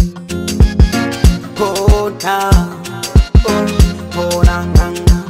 Pona, oh, pona nganga.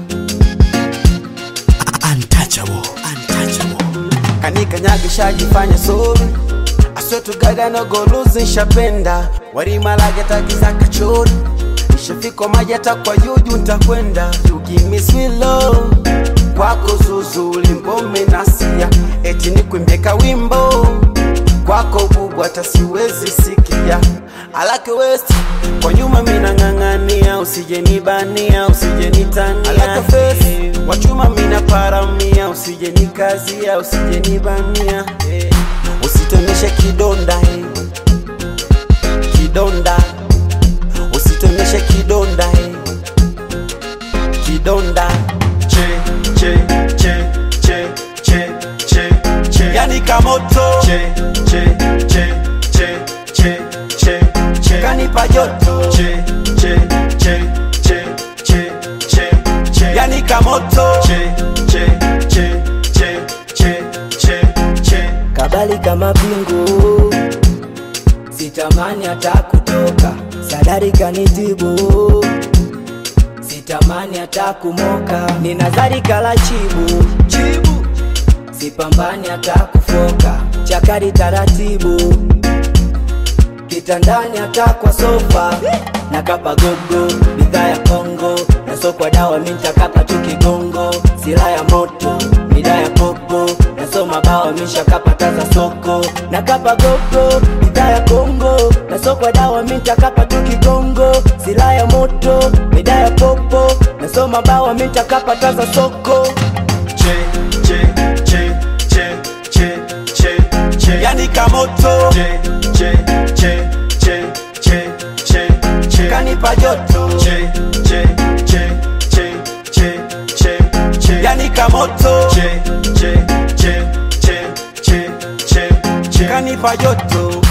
Untouchable, untouchable. Kanikanyagisha jifanya sorry I swear to God I no go lose nshapenda warimalage tagiza kachori nishafika maji hata kwa juju ntakwenda You give me sweet love kwako zuzuli mbome nasia eti nikwimbie kawimbo kwako bubu hata siwezi sikia alake west kwa nyuma mina ng'ang'ania usijenibania usijenitania alake face wachuma mina paramia usijenikazia usijenibania eh. usitoneshe kidonda eh. kidonda usitoneshe kidonda eh. kidonda Che, che, che, che, che, che, che. yani kamoto Che, che, che, che, che, che, che. kanipa joto Che, che, che, che, che, che, che. yani kamoto Che, che, che, che, che, che, che. kabali kama pingu, sitamani hata kutoka, sadari kanitibu, sitamani hata kumoka, ninazari kala chibu chibu, sipambani hata kufoka, chakari taratibu, kitandani hata kwa sofa, na kapa gogo, bidhaa ya Kongo, na sokwa dawa mintakapa tu kigongo, sila ya moto, mida ya popo, nasoma bawa mishakapataza soko, na kapa gogo, bidhaa ya Kongo, na sokwa dawa mintakapa tu kigongo, sila ya moto, mida ya popo, nasoma bawa mintakapataza soko. Che, che, che, che, che, che, che. yani kamoto Che, che, che, che, che, che, che. kanipa joto Che, che, che, che, che, che, che. yani kamoto Che, che, che, che, che, che, che. kanipa joto